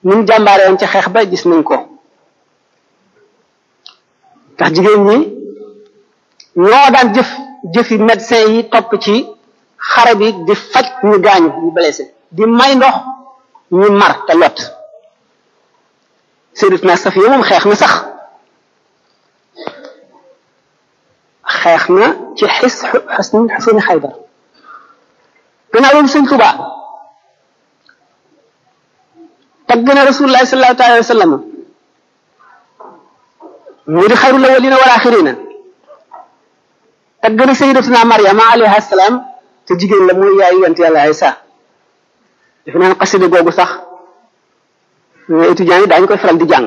ni mu jàmbaare woon ci xeex ba gis nañ ko ndax jigéen ñi ñoo daan jëf jëfi médecin yi topp ci xare bi di faj ñu gaañu ñu blessé di may ndox ñu mar te lot Sayyidatuna Safiya moom xeex na sax xeex na ci xis xusni xusni Xaybar gannaaw loolu sëñ Tuba tagg na Rasulullahi sallallahu alayhi wa sallam mu di xayrul awwalina wal axirina tagg na Sayyidatuna Maryama alayha salaam te jigéen la mooy yaayu yonent yàlla Isa defe naa xasida googu sax étudiants yi daañu koy faral di jàng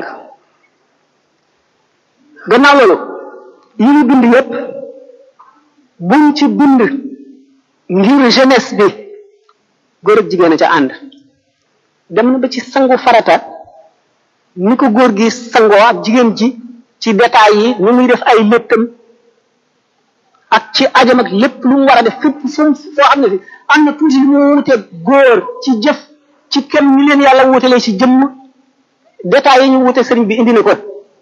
gannaaw loolu yi ñu bind yépp buñ ci bind ngir jeunesse bi góor ak jigéen a ca ànd dem na ba ci sangu farata ni ko góor gi sangoo ak jigéen ji ci détails yi ni muy def ay léttam ak ci ajam ak lépp lu mu war a def fépp fu foo xam ne fi am na tuuti lu mu wuteeg góor ci jëf ci kenn ñu leen yàlla wutalee ci jëmm détails yi ñu wute sëriñ bi indi na ko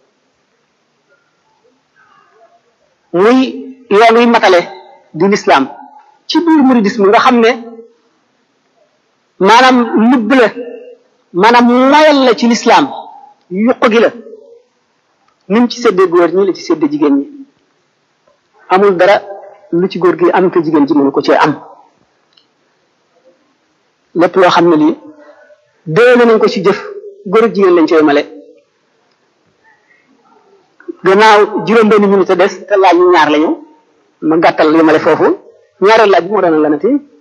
muy yoon wi matale di lislaam ci biir muridisme nga xam ne maanaam lubb la maanaam mayal la ci lislaam yuq gi la ni mu ci séddee góor ñi la ci séddee jigéen ñi amul dara lu ci góor gi am te jigéen ji mënu ko cee am lépp loo xam ne lii déwéne nañ ko ci jëf góor ak jigéen lañ cay male gannaaw juróom benn minute des te laaj ñu ñaar lañu ma gàttal li male foofu ñaareel laaj bi moo doon lanati